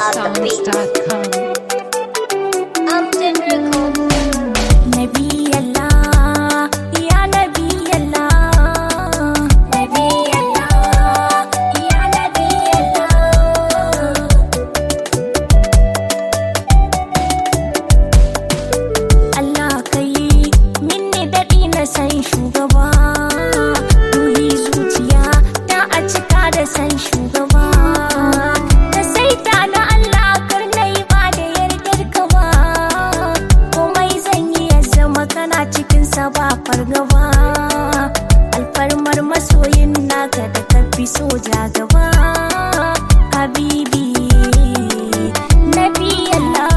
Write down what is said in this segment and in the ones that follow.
on the beat. trendybeats.com. I'm Jericho. Nabi Allah, ya Nabi Allah, Nabi Allah, ya Nabi Allah. Allah kai minni daɗi na san shugaba, ruhi zuciya ta a cika da san shugaba. Da saita na Allah kar na yi ba da yardar ka ba, komai zan yi ya zama kana cikinsa ba fargaba. Alfarmar masoyin naka da kafi soja gaba, Habibi, Nabi Allah.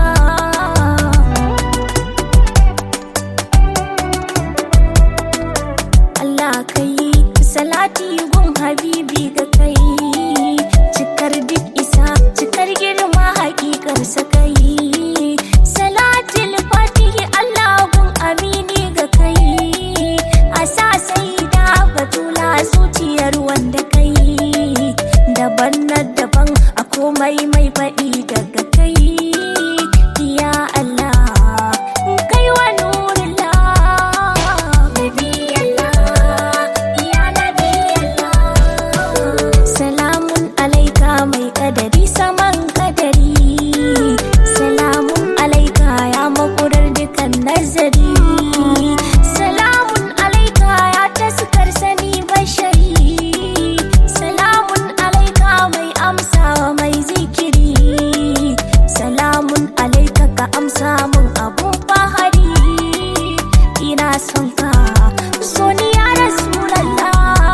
Allah kai salati gun habibi ga kai cikar duk isa cikar girma hakikar sa kai salatil fatihi Allah gun amini ga kai a sa sai da batula zuciyar wanda kai daban na daban a komai mai faɗi daga kai ya Allah kai wa nurullah Nabi Allah ya Nabi Allah Salamun alaika mai kadari saman kadari Salamun alaika ya makurar dukan nazari Salamun alaika ya taskar sani bashari Salamun alaika mai amsawa mai zikiri Salamun alaika ka amsa mun abun fahari Ina son ka so ni ya Rasulallah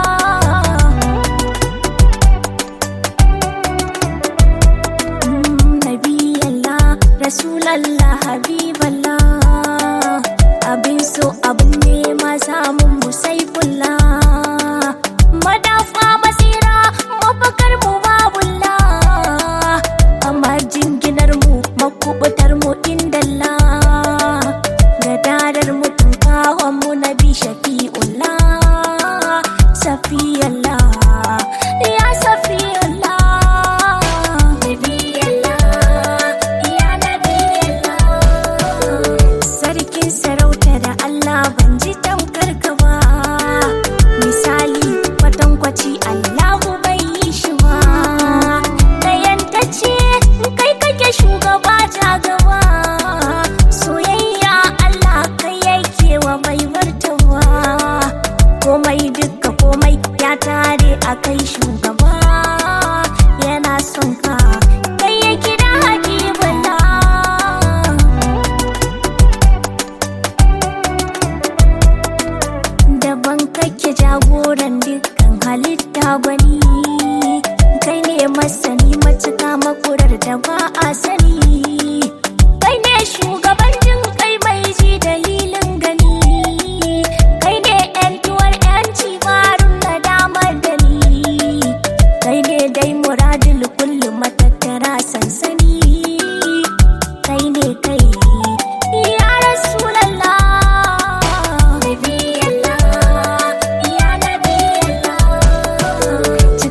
Mm, Nabi Allah Rasulallah Habiballah Abin so abin nema samun musaifullah Madafa masira mafakar mu babullah Amma jinginar mu makubutar mu indallah Gadarar mu tunkawan mu Nabi Shafi'ullah Safiyallah Ya Safiyallah Nabi Allah Ya Nabi Allah Sarkin sarauta da Allah ban ji tamkar ka ba Misali kwatankwaci Allahu bai yi shi ba Dayantacce kai kake shugaba ja gaba Soyayya Allah kai yake wa mai martaba Komai duka komai ya tare a kai shugaba Yana son ka kai ya kira Habibullah daban kake jagoran dukkan halitta gwani kai ne masani matuka makurar da ba a sani kai ne shugaban jin kai mai ji dalilin gani kai ne yantuwar yanci marun na damar dani kai ne dai muradul kullu matattara sansani kai ne kai ya rasulallah nabi allah ya nabi allah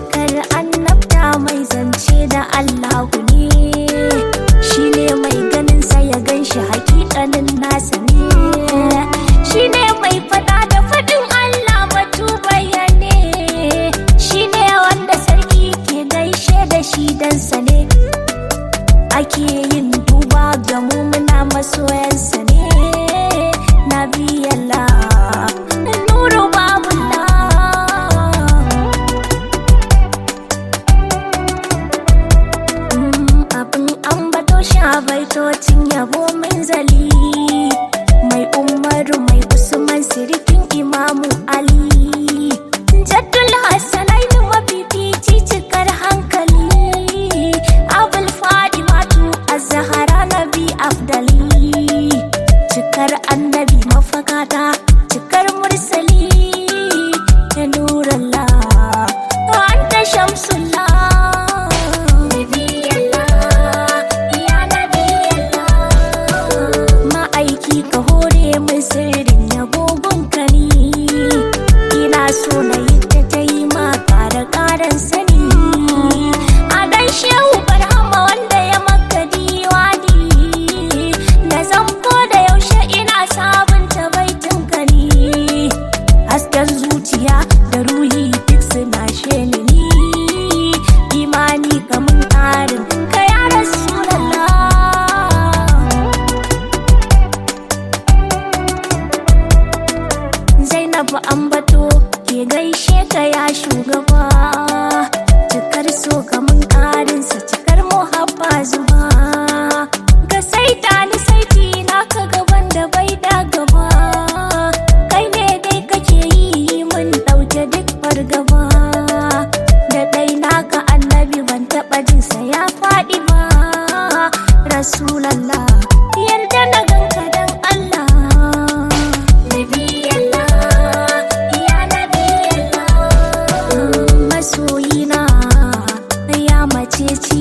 annabi ambato ke gaishe ka ya shugaba cikar so kamun karinsa cikar muhabba zuba ka saita ni saiti na ka gaban da bai da gaba kai ne dai kake yi mun dauke duk fargaba da dai naka annabi ban taba jinsa ya faɗi ba rasulallah yarda na ganka dan Allah Nabi Allah ya Nabi Allah masoyina ya mace ci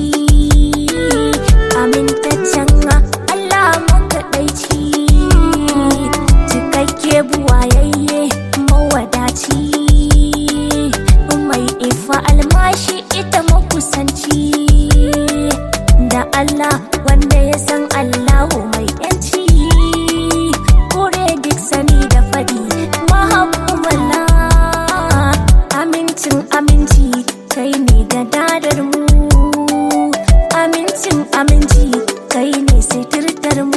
amintaccen Allah makaɗaici cikakke buwayayye mawadaci mai ifa almashi ita makusanci da Allah wanda ya san Allahu mai yanci kore duk sani da faɗi mahakumala amincin aminci kai ne da dadar mu amincin aminci kai ne sitirtar mu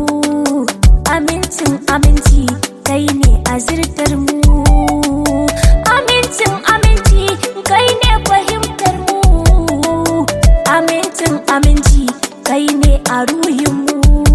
amincin aminci kai ne azirtar mu amincin aminci kai ne fahimtar mu amincin aminci kai ne a ruhinmu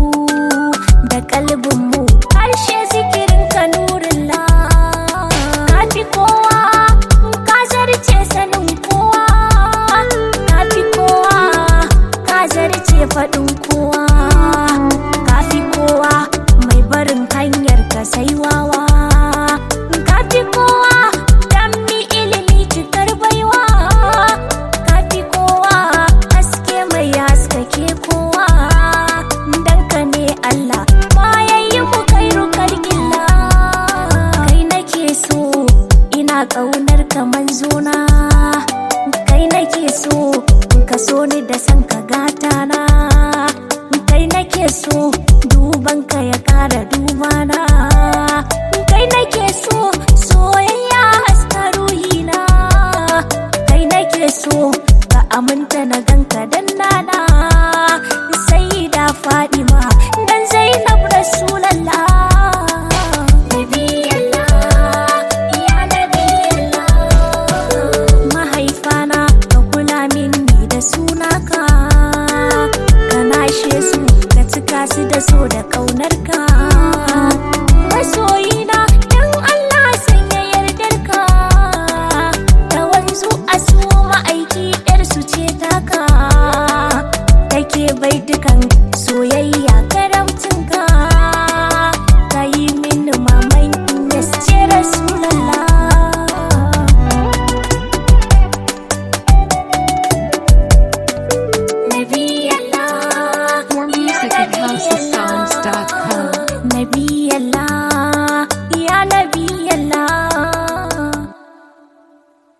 da kalbinmu harshe zikirin ka nurin la ka fi kowa ka zarce sanin kowa ka fi kowa ka zarce faɗin kowa ka fi kowa mai barin hanyar ka sai wawa ka fi kowa dan mi ilimi cikar baiwa ka fi kowa haske mai haskake kowa dan ka ne Allah bayan mu kai rukar gilla kai nake so ina ƙaunar ka manzona kai nake so ka so ni da san ka gata na kai nake so duban ka ya ƙara dubana kai nake so soyayya haska ruhina kai nake so ka aminta na ganka dan nana sai da fadima dan zainab rasulallah Nabi Allah, ya Nabi Allah. mahaifana ka kula mini da sunaka ka nashe su ka cika su da so da ƙaunarka masoyina dan Allah sanya yardarka ta wanzu a su ma'aiki yar su ce taka take bai dukan soyayya